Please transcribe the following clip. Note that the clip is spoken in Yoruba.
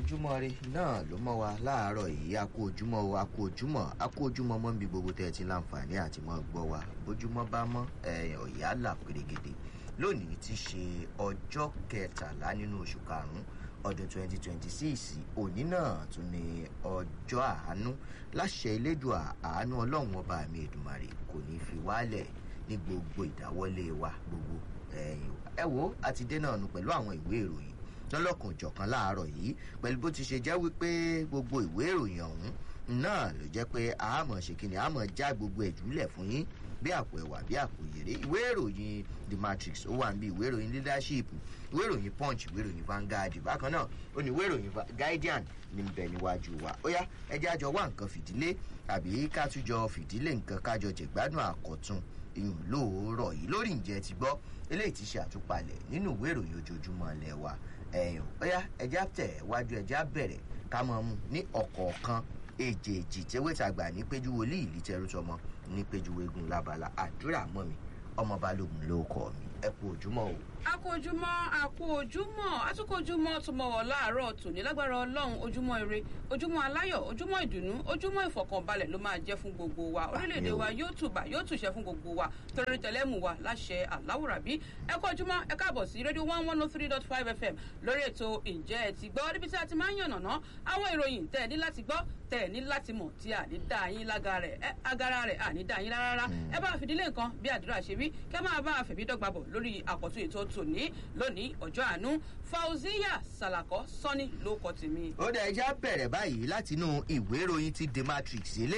ojúmọ́ rí náà ló mọ́ wa láàárọ̀ yìí a kú ojúmọ́ o a kú ojúmọ́ a kú ojúmọ́ mọ́ níbi gbogbo tẹ́ ẹ ti láǹfààní àti mọ́ gbọ́ wa bójúmọ́ bá mọ́ ọ̀yà là pérégede lónìí ti ṣe ọjọ́ kẹtàlá nínú oṣù karùn-ún ọdún 2026 òní náà tún ní ọjọ́ àánú láṣẹ elédùà àánú ọlọ́run ọba mi èdùmàrè kò ní fi wálẹ̀ ní gbogbo ìdáwọ́lé wa gbogbo ẹ wo àti dé náà nu pẹ̀lú àwọn ìwé ìròyìn lọ́lọ́kan òjọ̀kan láàárọ̀ yìí pẹ̀lú bó ti ṣe jẹ́ wípé gbogbo ìwé ìròyìn ọ̀hún náà ló jẹ́ pé àmọ̀ ṣe kí ni àmọ̀ já gbogbo ẹ̀júlẹ̀ fún yín bí àpò ẹ̀wà bí àpò yèrè ìwé ìròyìn the matrix ó wà níbi ìwé ìròyìn leadership ìwé ìròyìn punch ìwé ìròyìn vanguard bákan náà ó ní ìwé ìròyìn guardian ní bẹ níwájú wa ó yá ẹjẹ́ àjọ wá nǹkan fìdílé àbí ká tún jọ fìdílé nǹkan kájọ jẹ̀gbádùn àkọ́tún ìyún lóòrọ̀ yìí lórí ǹjẹ́ ti gbọ́ eléyìí ti ṣe àtúpalẹ̀ nínú ìwé ìròyìn ojoojúmọ́ ilẹ̀ wa ẹ̀yìn ọ̀yá ẹja tẹ̀ wájú ẹja bẹ̀rẹ̀ ká mọ̀ mu ní ọ̀kọ̀ọ̀kan èjèèjì tẹ́wẹ́tàgbà ní péjú wòlíì ìlú tẹrútọmọ ní péjú eégún lábala àdúrà mọ́ mi ọmọ balógun ló kọ́ mi ẹ kú ojúmọ́ o. a kú ojúmọ́ a kú ojúmọ́ a tún kú ojúmọ́ tó mọ̀ wọ́ láàárọ̀ tòní lágbára ọlọ́run ojúmọ́ ire ojúmọ́ aláyọ̀ ojúmọ́ ìdùnnú ojúmọ́ ìfọ̀kànbalẹ̀ ló máa jẹ́ fún gbogbo wa orílẹ̀-èdè wa yóò tùbà yóò tùṣẹ́ fún gbogbo wa torí tẹlẹ́mù wa láṣẹ aláwùrábí ẹ kú ojúmọ́ ẹ káàbọ̀ sí rédíò one one oh three dot five fm lórí ètò ǹjẹ́ ẹ ti gbọ́ níbi tí a ti máa ń yànnàná àwọn ìròyìn tẹ́ ẹ ní láti gbọ́ tẹ́ ẹ ní láti mọ̀ tí a ní dá yín lágara rẹ̀ àní dá yín rárá ẹ bá fìdílé nǹkan bí àdúrà ṣe wí kẹ́ máa bá fẹ̀mí dọ́gba bọ̀ lórí àkọ́tún ètò tòní lónìí ọjọ́ àánú fauziya salako sọ́ni ló kọ́ tèmi. ó dẹ̀ ẹja bẹ̀rẹ̀ báyìí látinú ìwé ìròyìn ti the matrix ilé